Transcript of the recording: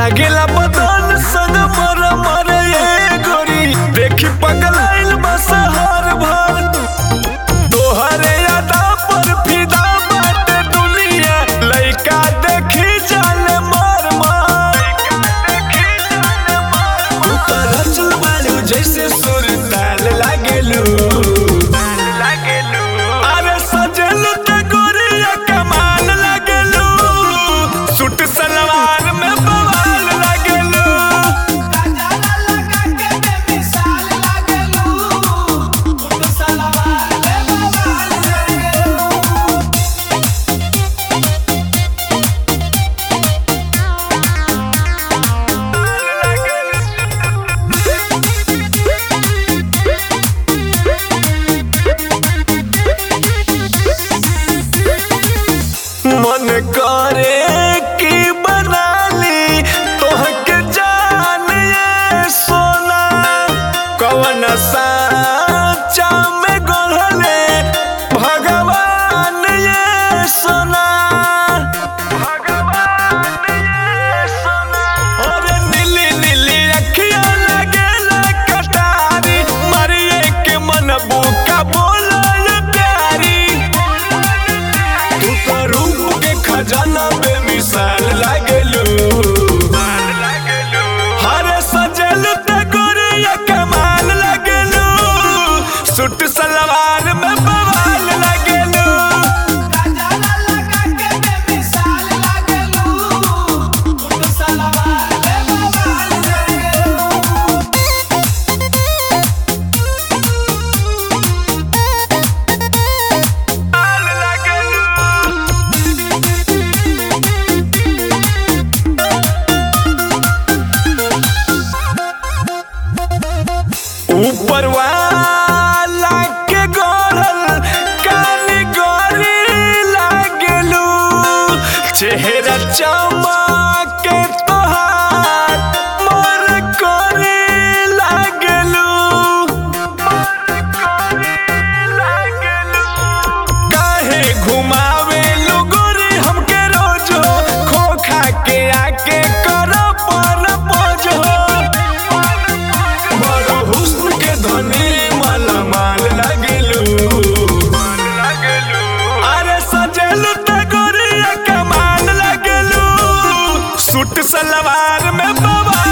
लागेला बदन सन मर मर ये गोरी देखी पगलाइल बस हर भर तोहरे अदा पर फिदा बाटे दुनिया लइका देखी जाले मार मार ऊपर चल बालू जैसे सुर ताल लागेलू अरे सजेलू ते गोरिया कमाल लागेलू सूट सलवार में बवाल लागेलू मन करे कि बनाली तोहके जान ये सोना कवन साचा में गढ़ले भगवान ये सोना भगवान ये सोना अरे नीली नीली अखियां लगेला कटारी मरिए के मन बुका बोला ये प्यारी तू तो रूप के खजाना बेमिसाल लागेलू हरे सजेलू ते गोरिया कमाल लागेलू सूट सलवार में बवाल लागेलू ऊपर वाला के गोरल काली गोरी लागेलू चेहरा चमके तोहार मोर कोरी लागेलू काहे घुमावेलू गोरी हमके रोजो खोखा के आके करो पर पोजो बड़ हुस्न के धनी माला माल लागेलू अरे सजेलू ते गोरिया कमाल लागेलू सूट सलवार में बवाल